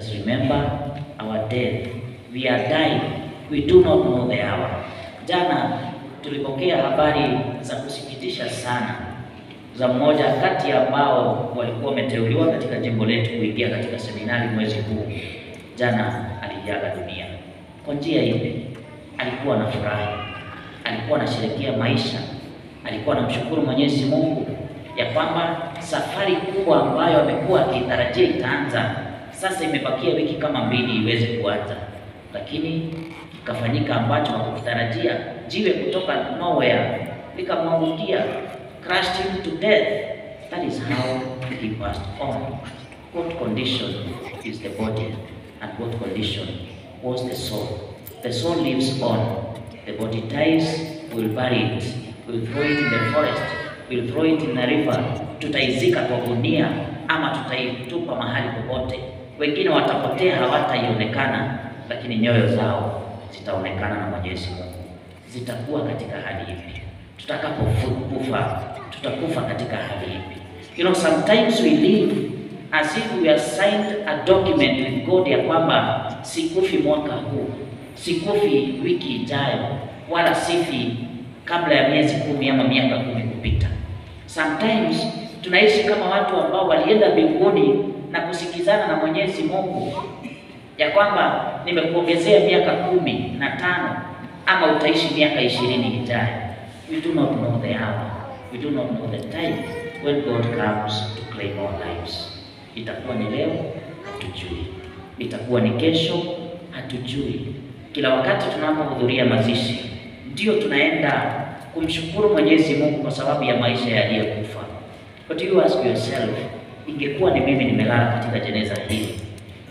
us remember our death. We are dying. We do not know the hour. Jana tulipokea habari za kusikitisha sana za mmoja kati ya ambao walikuwa wameteuliwa katika jimbo letu kuingia katika seminari mwezi huu. Jana aliaga dunia. Kwa njia ile alikuwa na furaha, alikuwa anasherehekea maisha, alikuwa anamshukuru Mwenyezi Mungu ya kwamba safari kubwa ambayo amekuwa akitarajia itaanza sasa, imebakia wiki kama mbili iweze kuanza, lakini ikafanyika ambacho hakukitarajia. Jiwe kutoka nowhere likamwangukia, crushed him to death. That is how he passed on. What condition is the body and what condition was the soul? The soul lives on. The body dies, we'll bury it, we'll throw it in the forest, we'll throw it in the river. Tutaizika kwa gunia ama tutaitupa mahali popote. Wengine watapotea, hawataionekana, lakini nyoyo zao zitaonekana na Mwenyezi Mungu. Zitakuwa katika hali ipi? Tutakapokufa tutakufa katika hali ipi? You know, sometimes we live as if we have signed a document with God ya kwamba sikufi mwaka huu, sikufi wiki ijayo, wala sifi kabla ya miezi kumi ama miaka kumi kupita. Sometimes tunaishi kama watu ambao walienda mbinguni na kusikizana na Mwenyezi Mungu ya kwamba nimekuongezea miaka kumi na tano ama utaishi miaka ishirini ijayo. We do not know the hour. We do not know the time when God comes to claim our lives. Itakuwa ni leo, hatujui. Itakuwa ni kesho, hatujui. Kila wakati tunapohudhuria mazishi, ndio tunaenda kumshukuru Mwenyezi Mungu kwa sababu ya maisha yaliyokufa. But you ask yourself, ingekuwa ni mimi nimelala katika jeneza hili,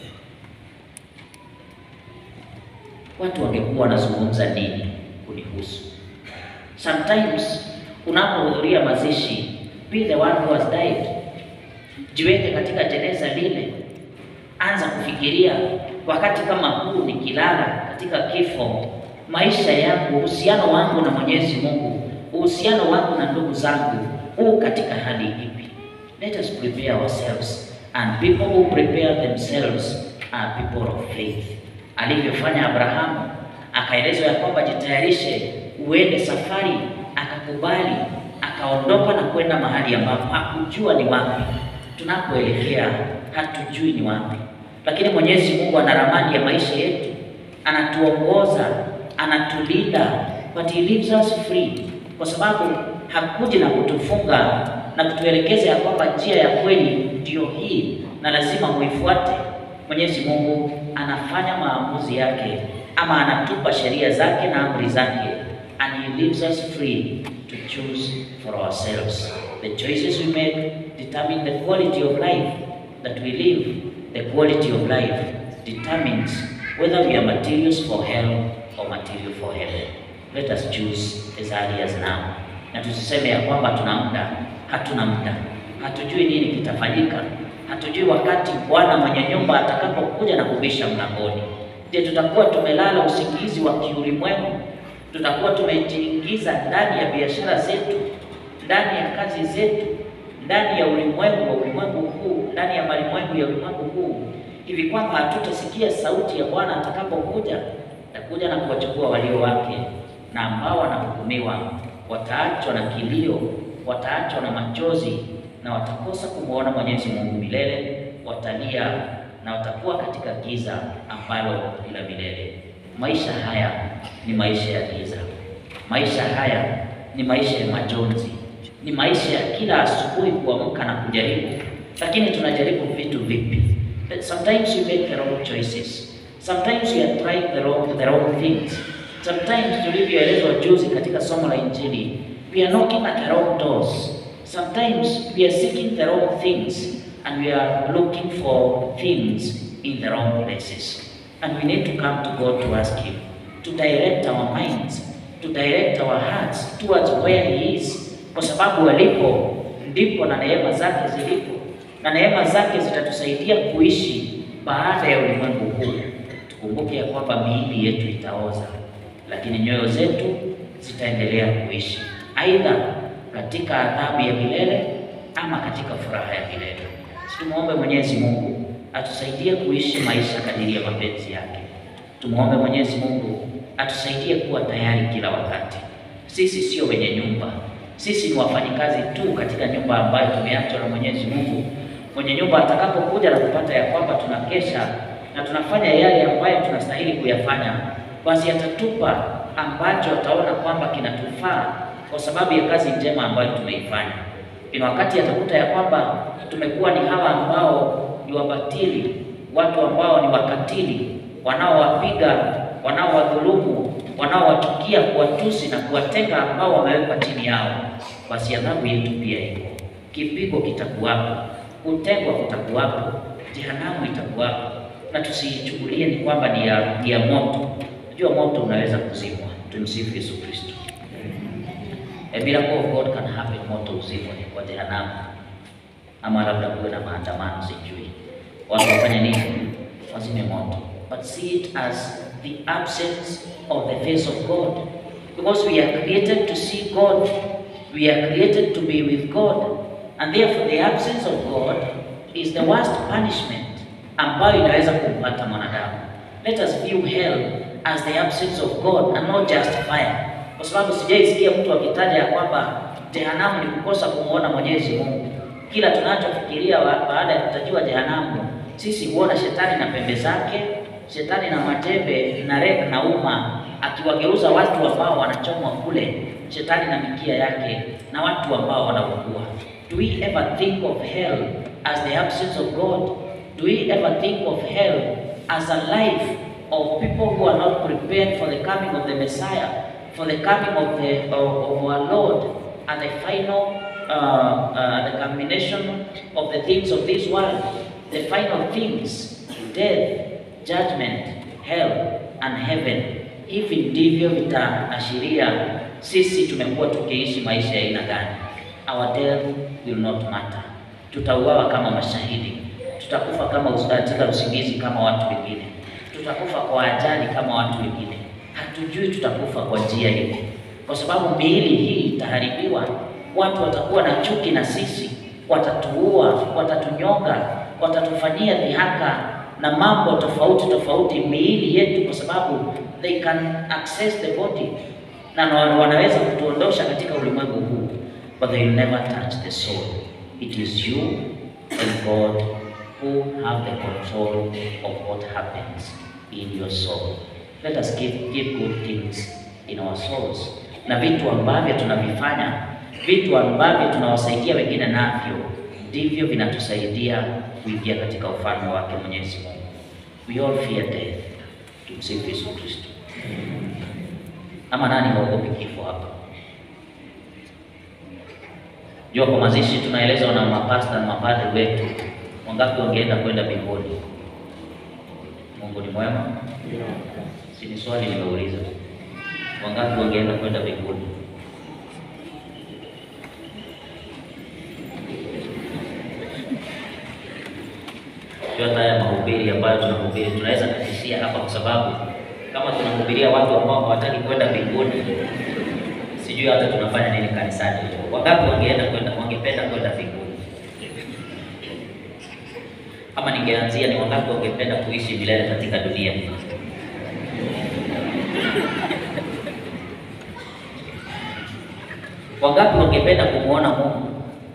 watu wangekuwa wanazungumza nini kunihusu? Sometimes unapohudhuria mazishi, be the one who has died. Jiweke katika jeneza lile, anza kufikiria wakati kama huu nikilala katika kifo, maisha yangu, uhusiano wangu na Mwenyezi Mungu, uhusiano wangu na ndugu zangu huu katika hali ipi? Let us prepare ourselves and people who prepare themselves are people of faith. Alivyofanya Abrahamu, akaelezwa ya kwamba jitayarishe uende safari, akakubali, akaondoka na kwenda mahali ambapo hakujua ni wapi. Tunapoelekea hatujui ni wapi, lakini Mwenyezi Mungu ana ramani ya maisha yetu, anatuongoza, anatulinda, but he leaves us free, kwa sababu hakuji na kutufunga na kutuelekeza ya kwamba njia ya kweli ndiyo hii na lazima muifuate. Mwenyezi Mungu anafanya maamuzi yake ama anatupa sheria zake na amri zake, and he leaves us free to choose for ourselves. The choices we make determine the quality of life that we live. The quality of life determines whether we are materials for hell or material for heaven. Let us choose as early as now, na tusiseme ya kwamba tuna muda. Hatuna muda, hatujui nini kitafanyika, hatujui wakati Bwana mwenye nyumba atakapokuja na kubisha mlangoni. Je, tutakuwa tumelala usingizi wa kiulimwengu? Tutakuwa tumejiingiza ndani ya biashara zetu, ndani ya kazi zetu, ndani ya ulimwengu wa ulimwengu huu, ndani ya malimwengu ya ulimwengu huu, hivi kwamba hatutasikia sauti ya Bwana atakapokuja? Atakuja na kuwachukua walio wake, na ambao wanahukumiwa wataachwa na kilio, wataachwa na machozi, na watakosa kumwona Mwenyezi Mungu milele, watalia na watakuwa katika giza ambalo ni la milele. Maisha haya ni maisha ya giza, maisha haya ni maisha ya majonzi, ni maisha ya kila asubuhi kuamka na kujaribu. Lakini tunajaribu vitu vipi? Sometimes we make the wrong choices, sometimes we are trying the wrong, the wrong things. Sometimes tulivyoelezwa juzi katika somo la Injili, we are knocking at the wrong doors. Sometimes we are seeking the wrong things and we are looking for things in the wrong places. And we need to come to God to ask Him to direct our minds, to direct our hearts towards where He is, kwa sababu alipo ndipo na neema zake zilipo, na neema zake zitatusaidia kuishi baada ya ulimwengu huu. Tukumbuke ya kwamba miili yetu itaoza, lakini nyoyo zetu zitaendelea kuishi, aidha katika adhabu ya milele ama katika furaha ya milele. Tumuombe Mwenyezi Mungu atusaidie kuishi maisha kadiri ya mapenzi yake. Tumwombe Mwenyezi Mungu atusaidie kuwa tayari kila wakati. Sisi sio wenye nyumba, sisi ni wafanyikazi tu katika nyumba ambayo tumeachwa na Mwenyezi Mungu. Mwenye nyumba atakapokuja na kupata ya kwamba tunakesha na tunafanya yale ambayo tunastahili kuyafanya, basi atatupa ambacho ataona kwamba kinatufaa kwa sababu ya kazi njema ambayo tumeifanya. Ina wakati atakuta ya kwamba tumekuwa ni hawa ambao ni wabatili, watu ambao ni wakatili, wanaowapiga, wanaowadhulumu, wanaowachukia, kuwatusi na kuwatenga ambao wamewekwa chini yao, basi adhabu yetu pia iko. Kipigo kitakuwapo, kutengwa kutakuwapo, jehanamu itakuwapo, na tusiichukulie ni kwamba ni ya, ni ya moto. Najua moto unaweza kuzimwa. Tumsifu Yesu Kristo. A miracle of God can happen, moto uzimwe kwa jehanamu, ama labda kuwe na maandamano, sijui watu wafanye nini, wazime moto, but see it as the absence of the face of God because we are created to see God, we are created to be with God, and therefore the absence of God is the worst punishment ambayo inaweza kumpata mwanadamu. Let us view hell as the absence of God and not just fire kwa sababu sijaisikia mtu akitaja ya kwamba jehanamu ni kukosa kumwona Mwenyezi Mungu. Kila tunachofikiria baada ya kutajiwa jehanamu, sisi huona shetani na pembe zake, shetani na majembe na rek na uma, akiwageuza watu ambao wanachomwa kule, shetani na mikia yake na watu ambao wanaugua. Do we ever think of hell as the absence of God? Do we ever think of hell as a life of people who are not prepared for the coming of the Messiah? for the coming of the of, of our Lord and the final uh, uh, the culmination of the things of this world, the final things, death, judgment, hell and heaven. Hivi ndivyo vitaashiria sisi tumekuwa tukiishi maisha ya aina gani. Our death will not matter. Tutauawa kama mashahidi, tutakufa kama katika usingizi kama watu wengine, tutakufa kwa ajali kama watu wengine hatujui tutakufa kwa njia ipi, kwa sababu miili hii itaharibiwa. Watu watakuwa na chuki na sisi, watatuua, watatunyonga, watatufanyia dhihaka na mambo tofauti tofauti miili yetu, kwa sababu they can access the body, na wanaweza kutuondosha katika ulimwengu huu, but they will never touch the soul. It is you and God who have the control of what happens in your soul. Let us give, give good things in our souls. Na vitu ambavyo tunavifanya, vitu ambavyo tunawasaidia wengine navyo, ndivyo vinatusaidia kuingia katika ufalme wake Mwenyezi Mungu. We all fear death. Tumsifu Yesu Kristo. Ama nani haogopi kifo hapa? Jua kwa mazishi tunaelezwa na mapasta na mapadri wetu, wangapi wangeenda kwenda mbinguni? Mungu ni mwema. Si ni swali nimeuliza, wangapi wangeenda kwenda mbinguni? Hata haya mahubiri ambayo tunahubiri tunaweza katishia hapa, kwa sababu kama tunahubiria watu ambao hawataki kwenda mbinguni, sijui hata tunafanya nini kanisani. Wangapi wangeenda kwenda, wangependa kwenda mbinguni? Ama ningeanzia ni wangapi wangependa kuishi milele katika dunia hii? Wangapi wangependa kumwona Mungu?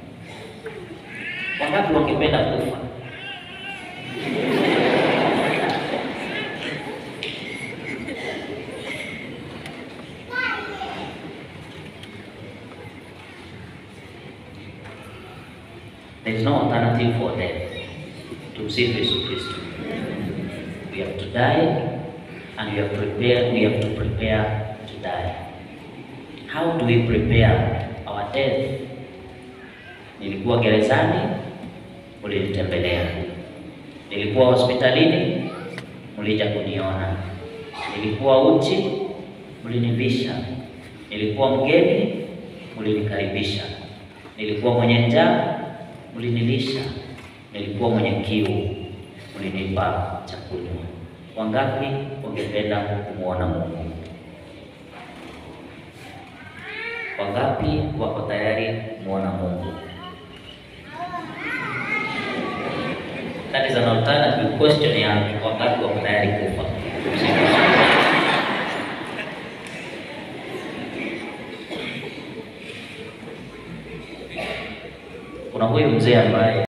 Wangapi wangependa kufa? There is no alternative for death. Tumsifu Yesu Kristo. We have to die and we have prepared, we have to prepare to die. How do we prepare our death? Nilikuwa gerezani, mlinitembelea. Nilikuwa hospitalini, mlija kuniona. Nilikuwa uchi, mlinivisha. Nilikuwa mgeni, mlinikaribisha. Nilikuwa mwenye njaa, mlinilisha. Nilikuwa mwenye kiu, mlinipa cha kunywa. Wangapi wangependa kumwona Mungu? Wangapi wako tayari kumwona Mungu? That is an alternative question ya wangapi wako tayari kufa. Kuna huyu mzee ambaye